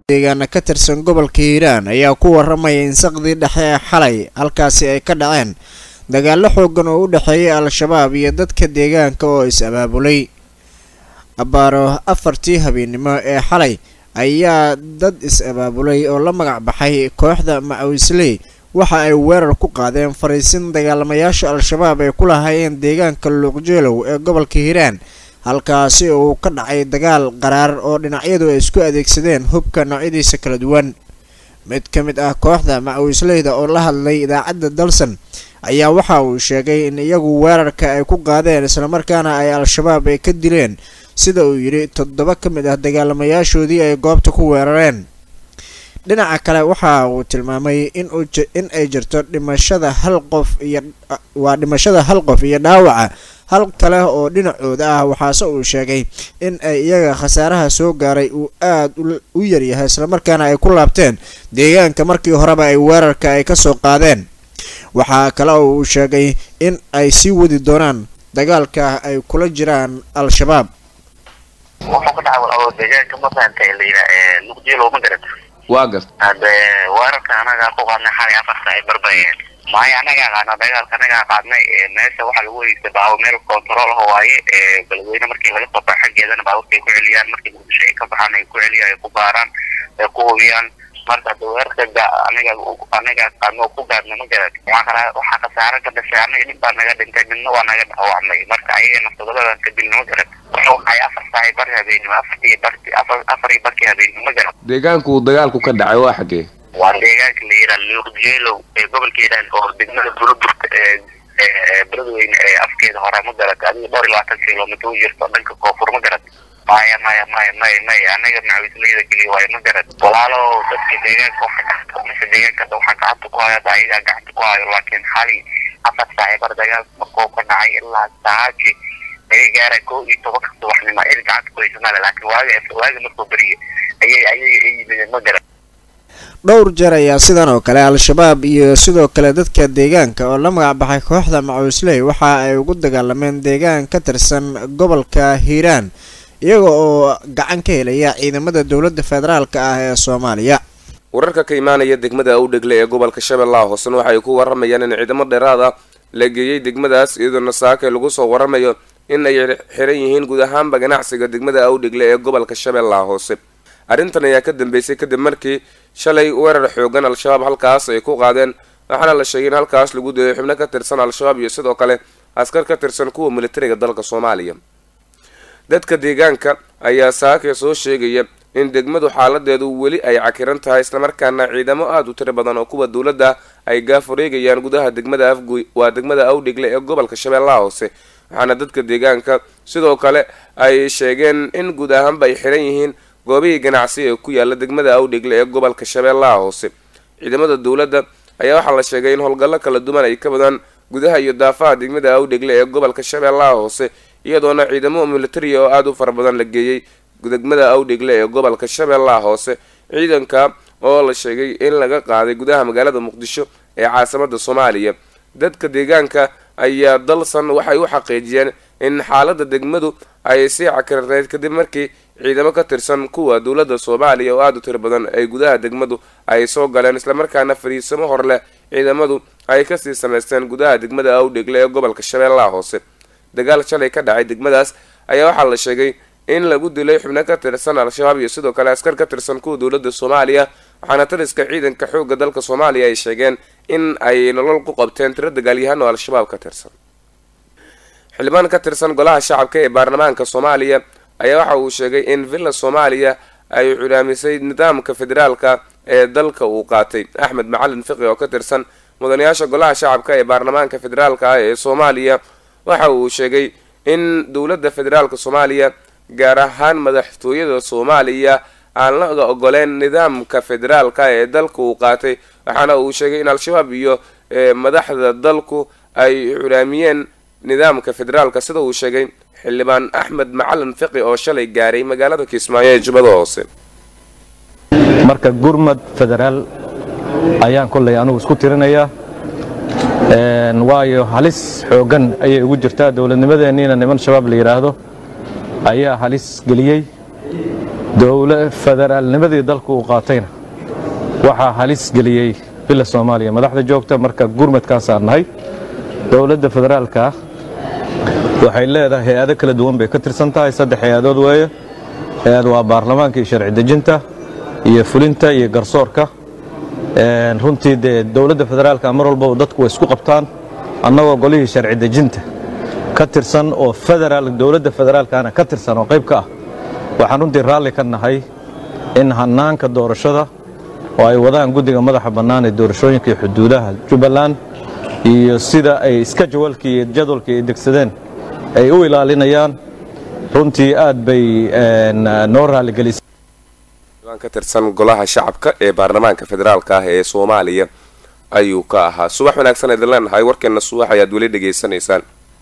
deegaana ka tirsan gobolka hiiraan ayaa ku waramaya in saqdii dhexe ee xalay halkaasi ay ka dhaceen dagaallo xoogan oo u dhexeeyay al-shabaab iyo dadka deegaanka oo is-abaabulay abbaaro afartii habeennimo ee xalay ayaa dad is-abaabulay oo la magac baxay kooxda macawisley waxa ay weerar ku qaadeen fariisin dagaalamayaasha al-shabaab ay ku lahaayeen deegaanka luuqjeelow ee gobolka hiiraan halkaasi uu ka dhacay dagaal qaraar oo dhinacyadu ay isku adeegsadeen hubka noocyadiisa kala duwan mid ka mid ah kooxda macawisleyda oo la hadlay idaacadda dalsan ayaa waxa uu sheegay in iyagu weerarka ay ku qaadeen islamarkaana ay al-shabaab ay ka dileen sida uu yidhi toddoba ka mid ah dagaalamayaashoodii ay goobta ku weerareen dhinaca kale waxa uu tilmaamay in ay jirto dhimashada hal qof iyo waa dhimashada hal qof iyo dhaawaca hal kale oo dhinacooda ah waxaase uu sheegay in ay iyaga khasaaraha soo gaaray uu aad u yaryahay islamarkaana ay ku laabteen deegaanka markii horeba ay weerarka ay ka soo qaadeen waxaa kale oo uu sheegay in ay sii wadi doonaan dagaalka ay kula jiraan al-shabaab wuxuu ka dhacay oo deegaanka mafahamtay layidhaa ee luqjeelo ma garata waa gart hade weerarka anagaa ku qaadnay xalay afarta ay barbayeen maayo anagaa qaadna dagaalka anagaa qaadnay meesha waxaa lagu heystay baabu meel control ah waaye beledweyne markii laga soo baxo xaggeedana baaburka ay ku celiyaan markii muqdisho ay ka baxaan ay ku celiyaan ay ku baaraan ay ku hubiyaan marka hade weerarka anaga anagaa qaadna oo ku gaadna ma garat waxaa kala waxaa khasaaro ka dhashay anaga nin baa naga dhintay midna waa naga dhaawacmay marka ayagana todobada ka dilna ma garat waxay afar saahay bari habeenimo afartii barti afar afar iyo barkii habeenimo ma garat deegaanku uu dagaalku ka dhacay waa xaggee waa deegaanka la yidhaha luuqjeelow ee gobolka hiiraan oo degmada bulaburta ee beledweyne ee afkeeda hore ma garat adiga dhowr iyo labaatan kilomitr u jirto dhanka koonfur ma garat maya maya maya maya maya anaga macawisleyda keliya waayo ma garat walaalo dadka deegaanka waxa gacanta meesha deegaanka waxaa gacanta ku hayo ayagaa gacanta ku hayo laakiin xali afar saaci bar dagaal markuu ka dhacay ilaa saaji laga gaara kow iyo tobanka subaxnimo il gacanta ku haysanaa laakiin waaga waaga markuu beriye ayay ayaga ay yimideen ma garat dhowr jeer ayaa sidan oo kale al-shabaab iyo sidoo kale dadka deegaanka oo la magac baxay kooxda macawisley waxa ay ugu dagaalameen deegaan ka tirsan gobolka hiiraan iyaga oo gacan ka helaya ciidamada dowladda federaalka ah ee soomaaliya wararka ka imaanaya degmada awdhegle ee gobolka shabeellaha hoosena waxay ku waramayaan in ciidamo dheeraad ah la geeyey degmadaas iyadoona saakay lagu soo waramayo in ay xiran yihiin guud ahaanba ganacsiga degmada awdhegle ee gobolka shabeellaha hoose arrintan ayaa ka dambeysay kadib markii shalay weerar xoogan al-shabaab halkaas ay ku qaadeen waxaana la sheegay in halkaas lagu dayay xubno ka tirsan al-shabaab iyo sidoo kale askar ka tirsan kuwa militariga dalka soomaaliya dadka deegaanka ayaa saakay soo sheegaya in degmadu xaaladeedu weli ay cakiran tahay islamarkaana ciidamo aada u tiro badan oo kuwa dowladda ay gaaf wareegayaan gudaha degmada afguy waa degmada awdhegle ee gobolka shabeellaha hoose waxaana dadka deegaanka sidoo kale ay sheegeen in guud ahaanba ay xiran yihiin goobihii ganacsi ee ku yaala degmada awdhegle ee gobolka shabeellaha hoose ciidamada dowladda ayaa waxaa la sheegay in howlgallo kala duwan ay ka badaan gudaha iyo daafaha degmada awdhegle ee gobolka shabeellaha hoose iyadoona ciidamo militariya oo aada u fara badan la geeyey degmada awdhegle ee gobolka shabeellaha hoose ciidanka oo la sheegay in laga qaaday gudaha magaalada muqdisho ee caasimada soomaaliya dadka deegaanka ayaa dalsan waxay u xaqiijiyeen in xaalada degmadu ay sii cakirneyd kadib markii ciidamo ka tirsan kuwa dowladda soomaaliya oo aada u tiro badan ay gudaha degmadu ay soo galeen islamarkaana fariisamo hor leh ciidamadu ay kasii samaysteen gudaha degmada awdhegle ee gobolka shabeellaha hoose dagaal shalay ka dhacay degmadaas ayaa waxaa la sheegay in lagu dilay xubno ka tirsan al-shabaab iyo sidoo kale askar ka tirsan kuwa dowladda soomaaliya waxaana taliska ciidanka xoogga dalka soomaaliya ay sheegeen in ay nolol ku qabteen tiro dagaalyahaan oo al-shabaab ka tirsan xildhibaan ka tirsan golaha shacabka ee baarlamaanka soomaaliya ayaa waxa uu sheegay in villa soomaaliya ay culaamisay nidaamka federaalka ee dalka uu qaatay axmed macalin fiqi oo ka tirsan mudanayaasha golaha shacabka ee baarlamaanka federaalka ah ee soomaaliya waxa uu sheegay in dowladda federaalka soomaaliya gaar ahaan madaxtooyada soomaaliya aan la ogoleen nidaamka federaalka ee dalka uu qaatay waxaana uu sheegay in al-shabaab iyo madaxda dalku ay culaamiyeen nidaamka federaalka sida uu sheegay xildhibaan axmed macalin fiqi oo shalay gaaray magaalada kismaayo ee jubbada hoose marka gurmad federaal ayaan kollay anugu isku tirinayaa waayo halis xooggan ayay ugu jirtaa dowladnimadeenniina niman shabaab la yidhaahdo ayaa halis geliyey dowla federaalnimadii dalku uu qaatayna waxaa halis geliyey bila soomaaliya madaxda joogta marka gurmadkaasaan nahay dowladda federaalka waxay leedahay hay-ado kala duwan bay ka tirsan tahay saddex hay-adood weeye hay-ad waa baarlamaanka iyo sharci dejinta iyo fulinta iyo garsoorka runtii dee dowladda federaalka mar walbaba dadku way isku qabtaan annagoo golihii sharci dejinta ka tirsan oo federaal dowladda federaalkana ka tirsan oo qayb ka ah waxaan runtii raalli ka nahay in hannaanka doorashada oo ay wadaan guddiga madaxa bannaan ee doorashooyinka iyo xuduudaha jubbaland iyo sida ay iska jawalkii iyo jadwalkii ay degsadeen ay u ilaalinayaan runtii aad bay noo raaligelisay waan ka tirsan golaha shacabka ee baarlamaanka federaalka ah ee soomaaliya ayuu ka ahaa subax wanaagsan idin leenahay warkeena subax ayaad weli dhegaysanaysaan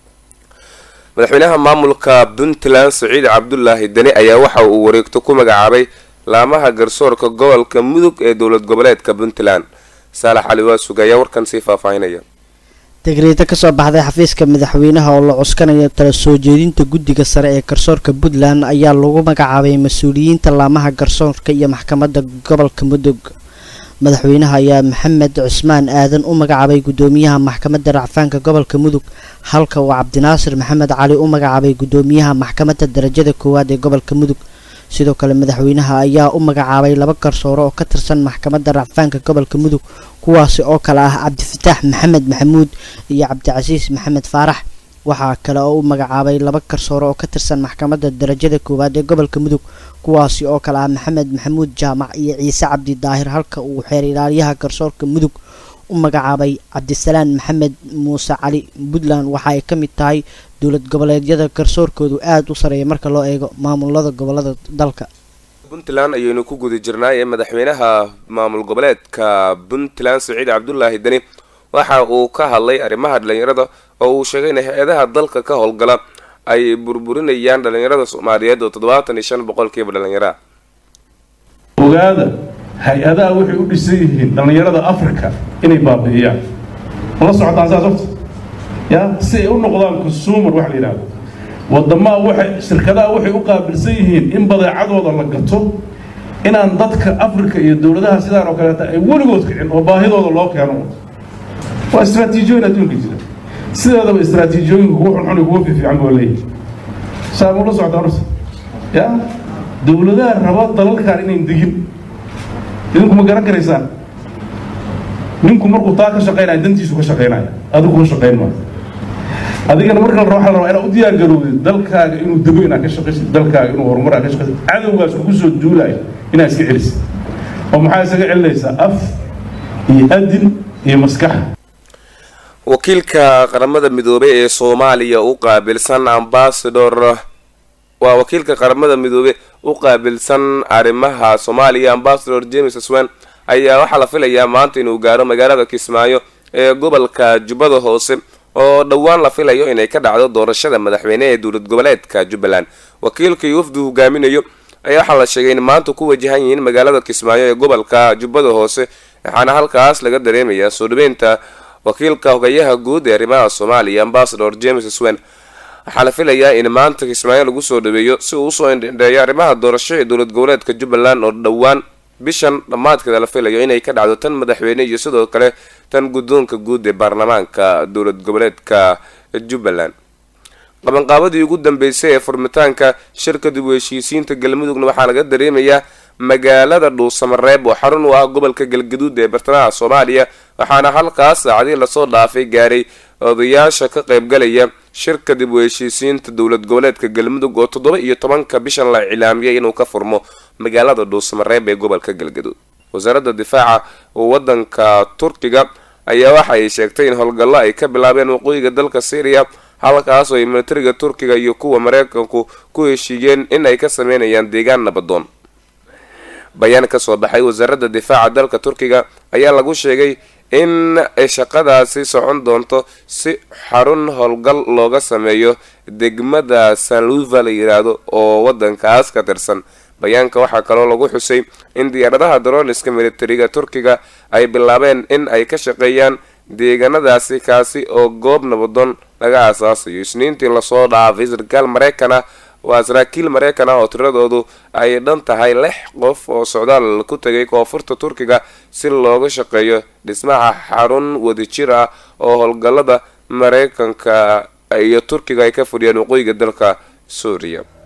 madaxweynaha maamulka puntland saciid cabdulaahi deni ayaa waxa uu wareegto ku magacaabay laamaha garsoorka gobolka mudug ee dowlad goboleedka puntland saalax cali waasug ayaa warkan sii faahfaahinaya degreeto kasoo baxday xafiiska madaxweynaha oo la cuskanayo tala soo jeedinta guddiga sare ee garsoorka puntland ayaa lagu magacaabay mas-uuliyiinta laamaha garsoorka iyo maxkamadda gobolka mudug madaxweynaha ayaa maxamed cusmaan aadan u magacaabay guddoomiyaha maxkamadda racfaanka gobolka mudug halka uu cabdinaasir maxamed cali u magacaabay guddoomiyaha maxkamadda darajada koowaad ee gobolka mudug sidoo kale madaxweynaha ayaa u magacaabay laba garsoore oo ka tirsan maxkamadda racfaanka gobolka mudug kuwaasi oo kale ah cabdifataax maxamed maxamuud iyo cabdicasiis maxamed faarax waxaa kale oo u magacaabay laba garsoore oo ka tirsan maxkamadda darajada koowaad ee gobolka mudug kuwaasi oo kale ah maxamed maxamuud jaamac iyo ciise cabdi daahir halka uu xeer ilaaliyaha garsoorka mudug u magacaabay cabdisalaan maxamed muuse cali puntland waxa ay ka mid tahay dowlad goboleedyada garsoorkoodu aada u sareeya marka loo eego maamulada gobolada dalka puntland ayaynu ku guda jirnaay ee madaxweynaha maamul goboleedka puntland saciid cabdulaahi deni waxa uu ka hadlay arrimaha dhalinyarada oo uu sheegay in hay-adaha dalka ka howlgala ay burburinayaan dhalinyarada soomaaliyeed oo toddobaatan iyo shan boqolkiiba dhalinyara ogaada hay-adaha waxay u dhisan yihiin dhallinyarada africa inay baabi'iyaan mala socotaan saas horta ya si ay u noqdaan consumer waxa la yidhahdo wadamaha waxay shirkadaha waxay u qaabilsan yihiin in badeecadooda la gato inaan dadka africa iyo dowladaha sidaan oo kaleeta ay weligood kicin oo baahidooda loo keeno waa istraatiijiyooyin adduunka jira sideedaba istraatiijiyooyinka kuwa xunxun iyo kuwa fiifiican boo leeyahay saa mula socotaan horta ya dowladaha raba dalalkan inayn degin idinku ma garan karaysaan ninku markuu taa ka shaqaynaya dantiisu ka shaqaynaya adigu kuma shaqayn maayo adigana marka la rabo waxa la rabaa inaad u diyaar garowdid dalkaaga inuu dego inaad ka shaqaysid dalkaaga inuu horumar aad ka shaqaysid cadowgaas kugu soo duulayo inaad iska celisid oo maxaa isaga celinaysaa af iyo adin iyo maskax wakiilka qaramada midoobey ee soomaaliya u qaabilsan ambasador waa wakiilka qaramada midoobe u qaabilsan arrimaha soomaaliya ambasador james swan ayaa waxaa la filayaa maanta inuu gaaro magaalada kismaayo ee gobolka jubbada hoose oo dhowaan la filayo inay ka dhacdo doorashada madaxweyne ee dowlad goboleedka jubbaland wakiilka iyo wafdu hogaaminayo ayaa waxaa la sheegay in maanta ku wajahan yihiin magaalada kismaayo ee gobolka jubbada hoose waxaana halkaas laga dareemayaa soo dhaweynta wakiilka hogayaha guud ee arrimaha soomaaliya ambasador james swan waxaa la filayaa in maanta kismaayo lagu soo dhaweeyo si uu usoo indhendheeyo arrimaha doorasho ee dowlad goboleedka jubbaland oo dhowaan bishan dhammaadkeeda la filayo inay ka dhacdo tan madaxweyne iyo sidoo kale tan guddoonka guud ee baarlamaanka dowlad goboleedka jubbaland qabanqaabadii ugu dambeysay ee furmitaanka shirka dib u heshiisiinta galmudugna waxaa laga dareemayaa magaalada dhuusamareeb oo xarun u ah gobolka galgaduud ee bartamaha soomaaliya waxaana halkaas saacadii lasoo dhaafay gaaray odayaasha ka qaybgalaya shirka dib u heshiisiinta dowlad goboleedka galmudug oo toddoba iyo tobanka bishan la cilaamiyay inuu ka furmo magaalada dhuusamareeb ee gobolka galgaduud wasaaradda difaaca wadanka turkiga ayaa waxa ay sheegtay in howlgallo ay ka bilaabeen waqooyiga dalka syriya halkaas oo ay militariga turkiga iyo kuwa mareykanku ku heshiiyeen in ay ka sameynayaan deegaan nabadoon bayaan kasoo baxay wasaaradda difaaca dalka turkiga ayaa lagu sheegay in shaqadaasi socon doonto si xarun howlgal looga sameeyo degmada sanluva la yiraahdo oo wadankaas ka tirsan bayaanka waxaa kaloo lagu xusay in diyaaradaha daroniska militariga turkiga ay bilaabeen in ay ka shaqeeyaan deegaanadaasi kaasi oo goob nabadoon laga aasaasayo isniintii lasoo dhaafay sarkaal mareykan ah waa saraakiil mareykan ah oo tiradoodu ay dhan tahay lix qof oo socdaal ku tegay koonfurta turkiga si looga shaqeeyo dhismaha xarun wadajir ah oo howlgallada mareykanka iyo turkiga ay ka fadhiyaan waqooyiga dalka suuriya